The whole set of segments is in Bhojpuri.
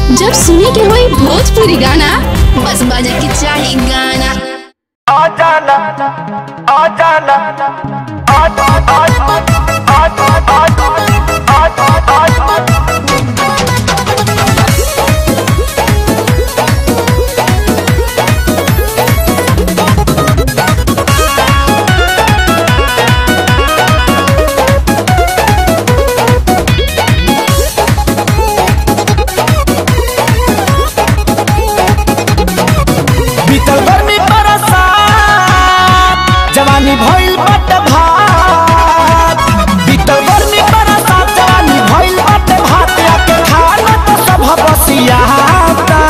जब सुने के होई भोजपुरी गाना बस बजे के चाही गाना आ जाना आ जाना आ जा आ जा आ जा आ जा आ जा आ जा बीतल गर्मी बरसात जवानी भइल बट भात बीतल गर्मी बरसात जवानी भइल बट भात आके खाना तो सब बसियाता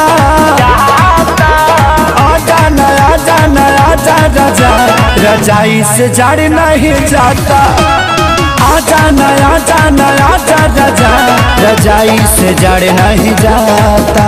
आजा नया आजा नया आजा रजा रजाई से जड़ नहीं जाता आजा नया आजा नया आजा रजा रजाई से जड़ नहीं जाता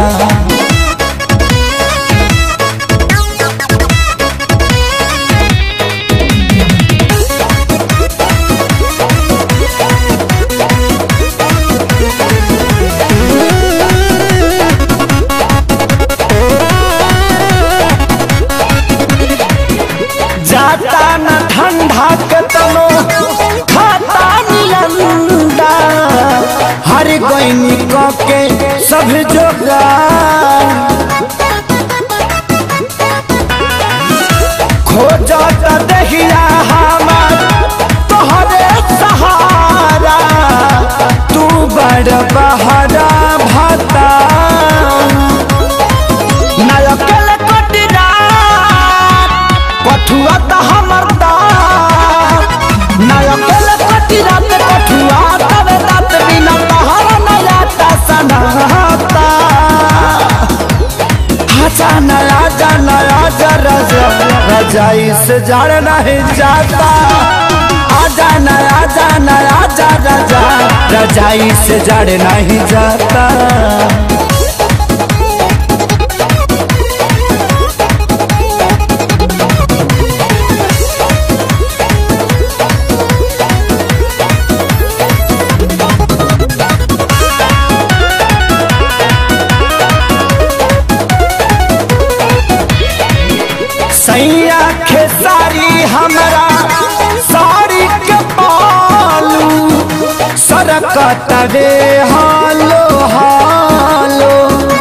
जाता न ठंडा के तनो खाता नियंदा हर गईनी के सब जोगा खोजत दहिया हमार तोहरे सहारा तू बड़ बहरा भता नायकल कटिरा कठुआ त हमर दात नायकल कटिरा त कठुआ तवे दात बिना तहर नया ता सनाता आजा नया जा नया जा रजा रजाई से जड़ नहीं जाता आजा नया जा नया जा रजा रजाई से जड़ नहीं जाता सैया खेसारी हमरा साड़ी के पालू सरकत रे हालो हालो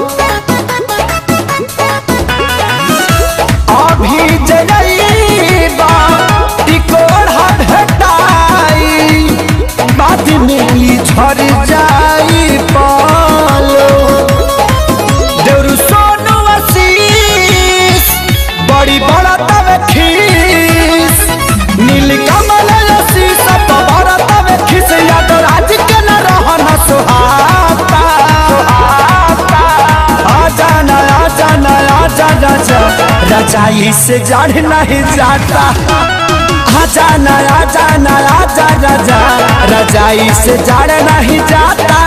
अभी जइबा टिकोड़ा भेटाई बाद में ई झड़ जाई पालो देवरु सोनू आशीष बड़ी बड़ा तवे खीस नील कमल आशीष तो बड़ा तवे खीस याद राज के न रहन सुहाता आजा न आजा न आजा राजा रजाई से जड़ नहीं जाता आजा न आजा न आजा राजा रजाई से जड़ नहीं जाता